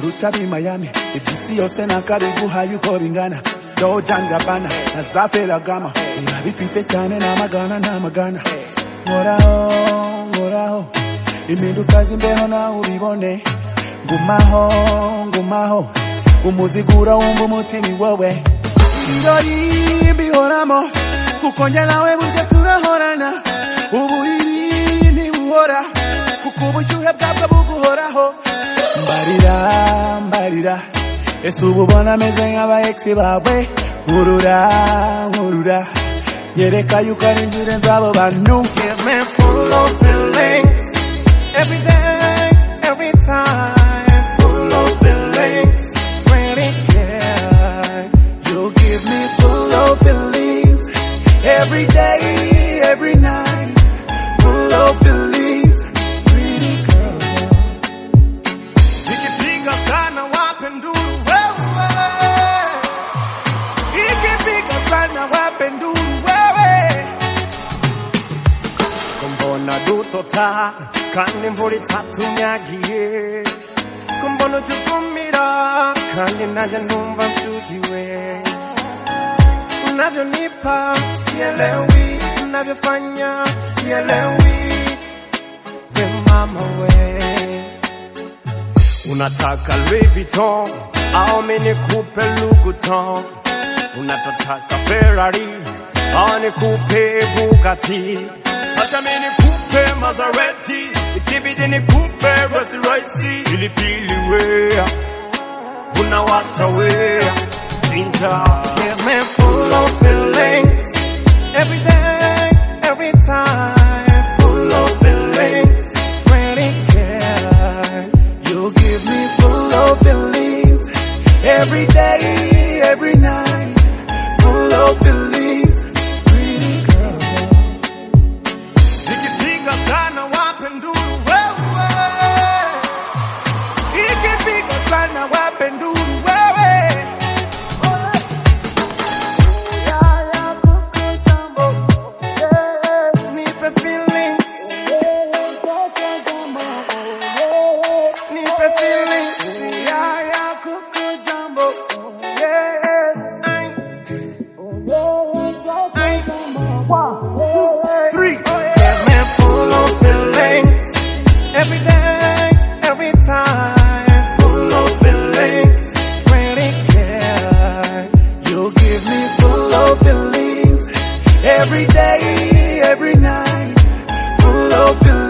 utabi Miami ibisi yose nakabiguha yuko bingana Jordan Gabbana na Zafera Gama urabifite cyane namagana namagana nkoraho nkoraho impinduka z'imbeho nawe ubibone ngumaho ngumaho umuzigura wumva umutima ni wowe irori mbihoramo kuko njye nawe burya turahorana uburiri ntibuhora kuko ubushyuhe bwabwo buguhoraho mbarira mbarira ese uba ubona ameze nk'aba egisi bawe nkurura nkurura nyereka yuko ari inzira z'abo bantu Give me full of feelings every day, every time. Full of feelings, really yeah. You give me full of beliefs every day, every night. Full of beliefs, pretty girl. Ikipinga sana wape nduru wewe, ikipinga sana wape nduru wewe. ko mbona dutotaha kandi imvura itatunyagiye ko mbona utugumira kandi nanjye numva nshukiwe unavyonipa sielewi unavyofanya sielewi we mama we unataka Louis Vuitton au mi nikupe Louis Vuitton unataka Ferrari au nikupe Bugatti acha mi nikupe Maserati ikibidi nikupe Rolls Royce pilipili wea unawasha wea Ninja Give me full of feelings Every day, every time Full of feelings Really care You give me full of beliefs every day, every night. Full of beliefs, pretty girl. Ikipiga sana wape nduru wewe Ikipiga sana wape nduru wewe Nipe feelings Nipe feelings Ay, ay. Three. Get me full of feelings every day, every time. Full of feelings, really care. You give me full of beliefs every day, every night. Full of beliefs.